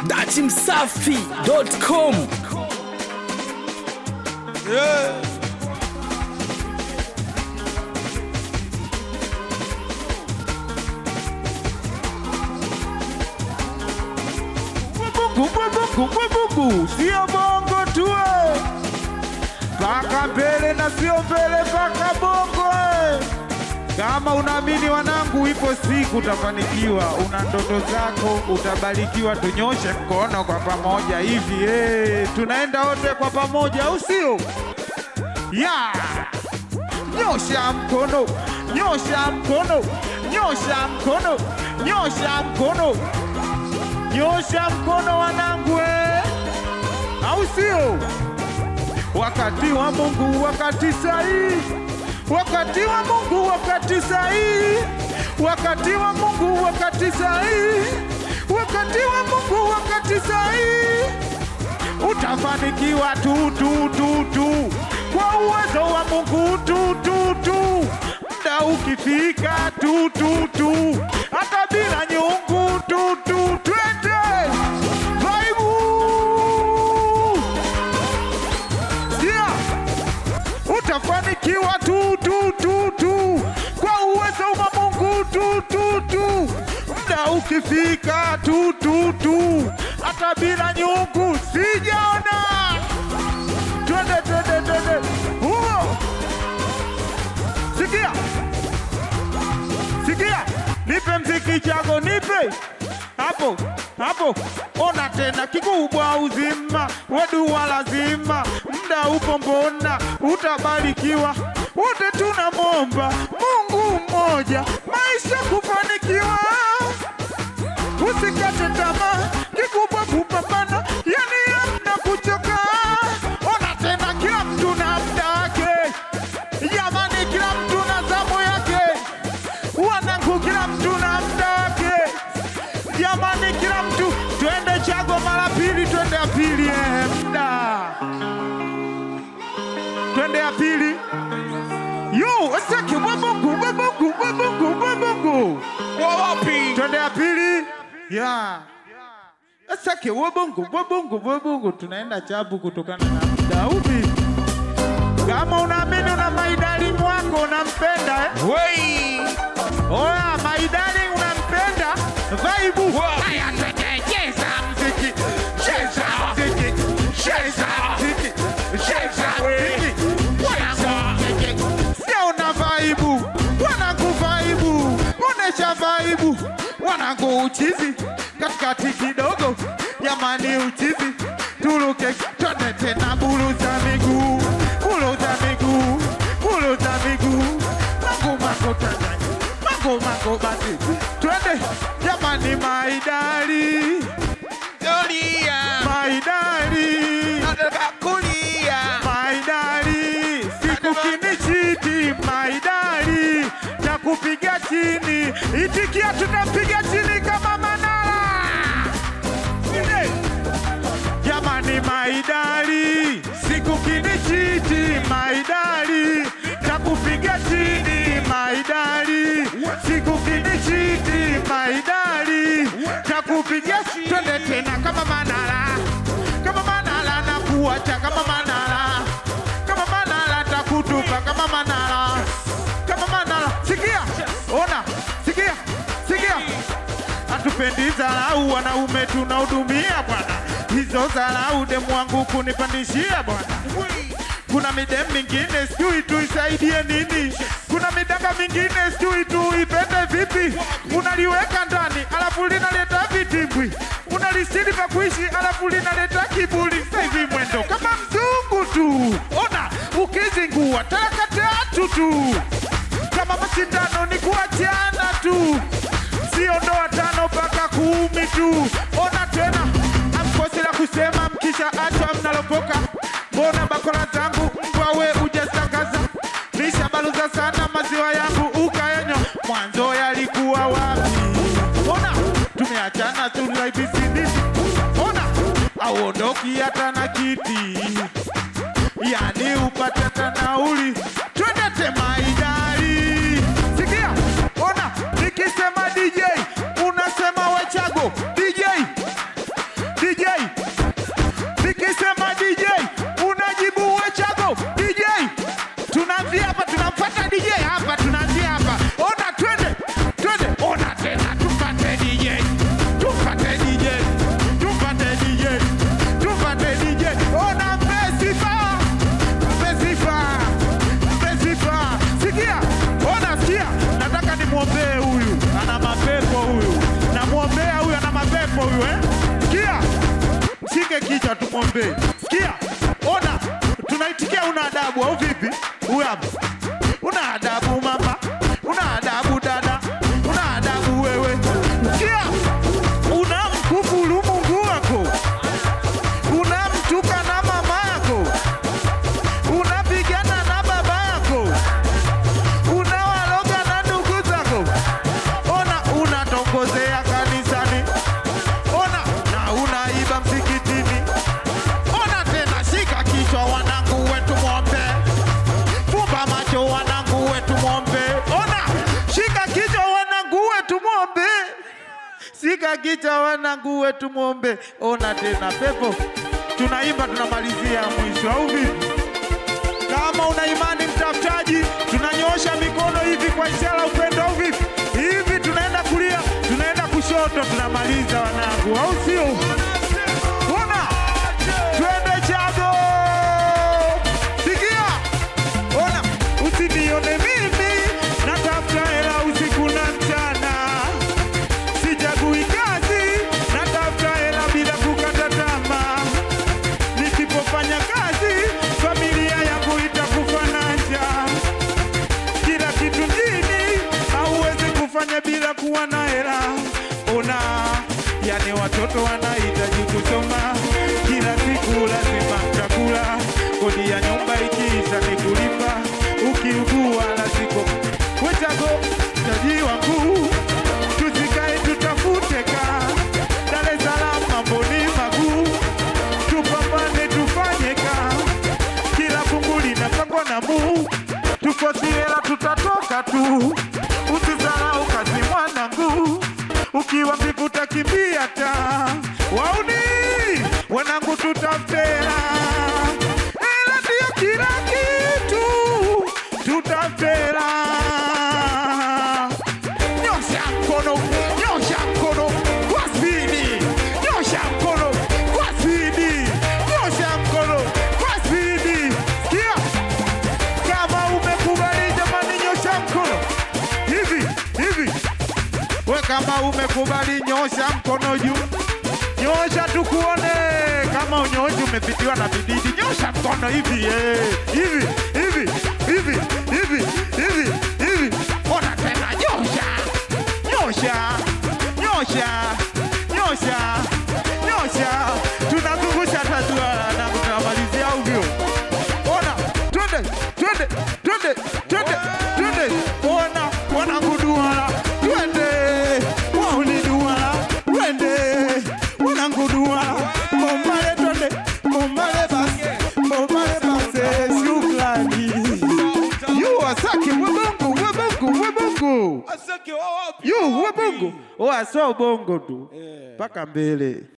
datimsafi.com Yeah. Bubu, bubu, bubu, bubu, sio bongo tu eh. paka mbele na sio mbele paka bongo eh. Kama unaamini wanangu, ipo siku utafanikiwa, una ndoto zako, utabarikiwa. Tunyoshe mkono kwa pamoja hivi eh. Tunaenda wote kwa pamoja, au sio? Yeah. Nyosha mkono, nyosha mkono, nyosha mkono, nyosha mkono, nyosha mkono wanangu, eh. au sio? Wakati wa Mungu, wakati sahihi, wakati wa Mungu, wakati sahihi, wakati wa Mungu, wakati sahihi, wakati wa Mungu, wakati sahihi utafanikiwa tu tu tu tu kwa uwezo wa Mungu tu tu tu, muda ukifika tu tu tu, hata bila nyungu tu tu, twende vaibu yeah. Utafanikiwa tu tu tu tu kwa uwezo wa Mungu tu tu tu, muda ukifika tu tu tu, hata bila nyungu sijaona. Twende twende twende, huo sikia sikia, nipe mziki chako, nipe hapo hapo, ona tena kikubwa uzima, wedua lazima, mda upo, mbona utabarikiwa. Wote tunamwomba Mungu mmoja, maisha kufanikiwa, usikate tamaa, kikubwa kupambana, yani hamna kuchoka. Ona tena, kila mtu na mda wake, jamani, kila mtu na zamu yake, wanangu, kila mtu na mda wake jamani, kila mtu twende chago mara pili, twende ya pili, eh, mda twende ya pili. Yo, asake wabongo wabongo wabongo wabongo wawapi twende ya pili ya asake wabongo wabongo wabongo, tunaenda chabu kutokana na muda upi. Kama unaamini una maidali mwako unampenda eh? wei Oya, maidali unampenda vaibu haya twende cheza mziki, cheza mziki, cheza mziki, cheza mziki, cheza mziki. Sio una vaibu, wanangu vaibu, onesha vaibu, wanangu uchizi, katikati kidogo, jamani uchizi, turuke twende tena, buluza miguu, buluza miguu, buluza miguu, mangu mangu twende, mangu mangu basi, twende jamani, maidali doria maidali nataka kulia maidali siku kinichiti maidali na kupiga chini itikia tunapiga chini kama manara Ine. jamani maidali siku kinichiti maidali na kupiga chini maidali siku kinichiti maidali na kupiga twende tena kama manara kama manara na kuacha kama manara kama manara takutupa kama manara kama manara sikia ona sikia sikia hatupendi dharau wanaume tunahudumia bwana hizo dharau demu wangu kunipandishia bwana kuna midem mingine sijui tuisaidie nini kuna midanga mingine sijui tuipende vipi unaliweka ndani alafu linaleta vitimbwi unalisidi pa kuishi alafu linaleta kiburi saivi mwendo kama mzungu tu ona ukizingua talaka tatu tu kama mashindano ni kuachana tu sio ndoa tano mpaka kumi tu ona tena amkosi la kusema mkisha acha mnalopoka mbona bakora zangu mbwawe ujatangaza nishabaluza sana maziwa yangu ukaenywa mwanzo yalikuwa wapi ona tumeachana tulaibisinisi ona auondoki hata na kiti yani upate hata nauli twende temaidari sikia ona nikisema DJ unasema wechago DJ tumwombee. Sikia, ona, tunaitikia una adabu au vipi? Huyu hapa, una adabu mama, una adabu dada, una adabu wewe. Sikia, unamkufuru Mungu wako, unamtuka na mama yako, unapigana na baba yako, unawaloga na ndugu zako, ona unatongozea kanisani, ona na unaiba msikitini, ona tena, shika kichwa wanangu wetu mwombe, fumba macho wanangu wetu mwombe, ona shika kichwa wanangu wetu mwombe Sika kicha wanangu wetu mwombe, ona tena pepo. Tunaimba tunamalizia mwisho, au vipi? Kama una imani mtafutaji, tunanyosha mikono hivi kwa ishara ya upendo, au vipi? Hivi tunaenda kulia, tunaenda kushoto, tunamaliza wanangu, au sio? Ona, twende Chago. Sikia, ona, usinione mimi natafuta hela usiku na mchana Sichagui kazi, natafuta hela bila kukata tamaa. Nisipofanya kazi, familia yangu itakufa na njaa. Kila kitu mjini hauwezi kufanya bila kuwa na hela. Ona, yani watoto wanahitaji kusoma, kila siku lazima mtakula. Kodi ya nyumba ikiisha ni kulipa, ukiugua lazima wetago taji wangu tusikae tutafute ka Dar es Salaam mambo ni maguu, tupambane tufanye ka kila fungu linapangwa na Mungu, tukosi hela tutatoka tu, usisahau kazi mwanangu, ukiwa mvivu utakimbia ta wauni wanangu, tutafute hela, hela ndio kila kitu, tutafute hela nyosha mkono, nyosha mkono kwa spidi, nyosha mkono kwa spidi, nyosha mkono kwa spidi. Sikia, kama umekubali jamani, nyosha mkono hivi hivi. We kama umekubali, nyosha mkono juu, nyosha tukuone. Kama unyoshi umepitiwa na bididi, nyosha mkono hivi eh, hivi hivi hivi hivi hivi hivi. Ona tena, nyosha nyosha nyosha nyosha nyosha, tunazungusha tatua na tunamalizia ovyo. Ona, twende twende twende twende twende, ona wananguduala, twende wauliduala, twende wananguduala, bombale twende bombale basi bombale basi, shukrani yu wasaki webongo webongo webongo Asake wa wapi? yu webongo, oa so bongo tu mpaka mbele.